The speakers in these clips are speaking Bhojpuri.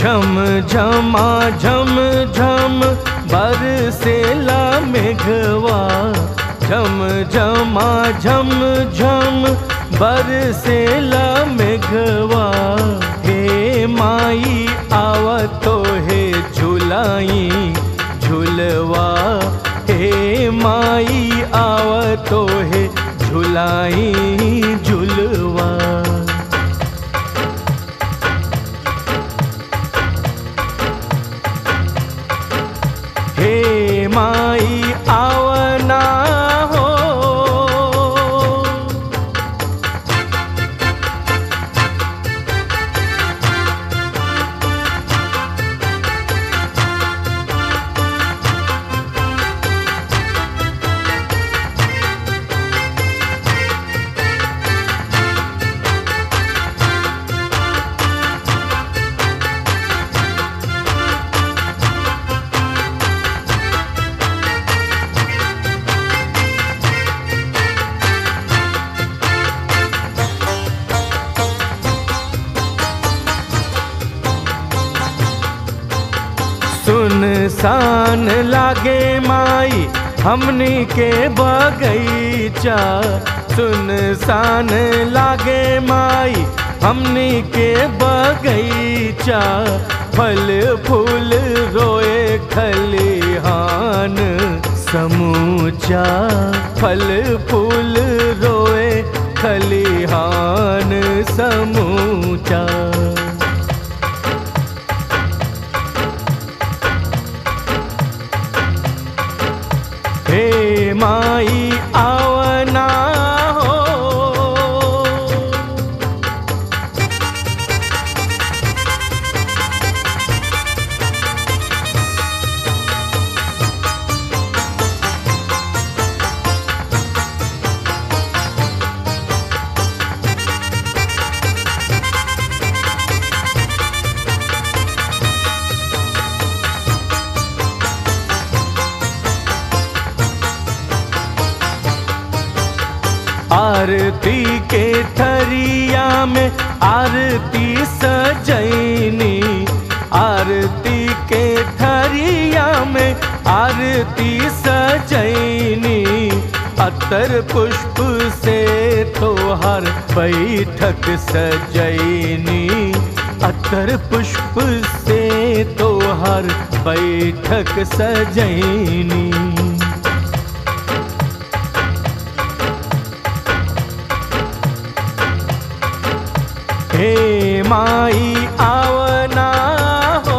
झम झमा झम झम बरसेला मेघवा झम झमा झम झम बरसेला मेघवा हे माई आवतो हे झुलाई झुलवा हे माई आवतो हे झुलाई झुलवा हे माई आवना हो सुनसान लागे माई हमनी के बगैचा सुनसान लागे माई हमनी के बगैचा फल फूल रोए खलिहान समूचा फल फूल रोए खलिहान समूचा हे माई आवना हो आरती के थरिया में आरती सजैनी आरती के थरिया में आरती सजैनी अतर पुष्प से तोहर बैठक सजैनी अतर पुष्प से तोहर बैठक सजैनी हे माई आवना हो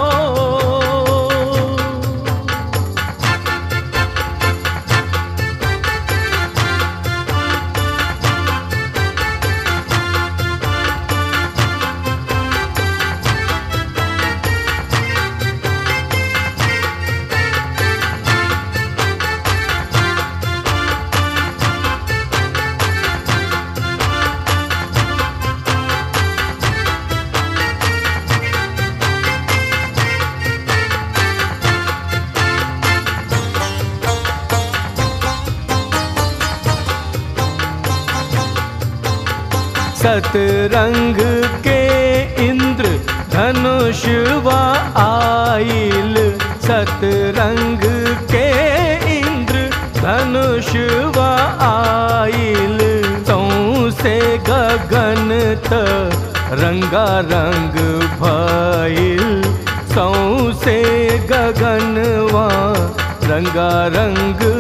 सतरंग के इंद्र धनुष व आइल सतरंग के इंद्र धनुष व आइल से गगन त रंगा रंग भइल से गगनवा रंगा रंग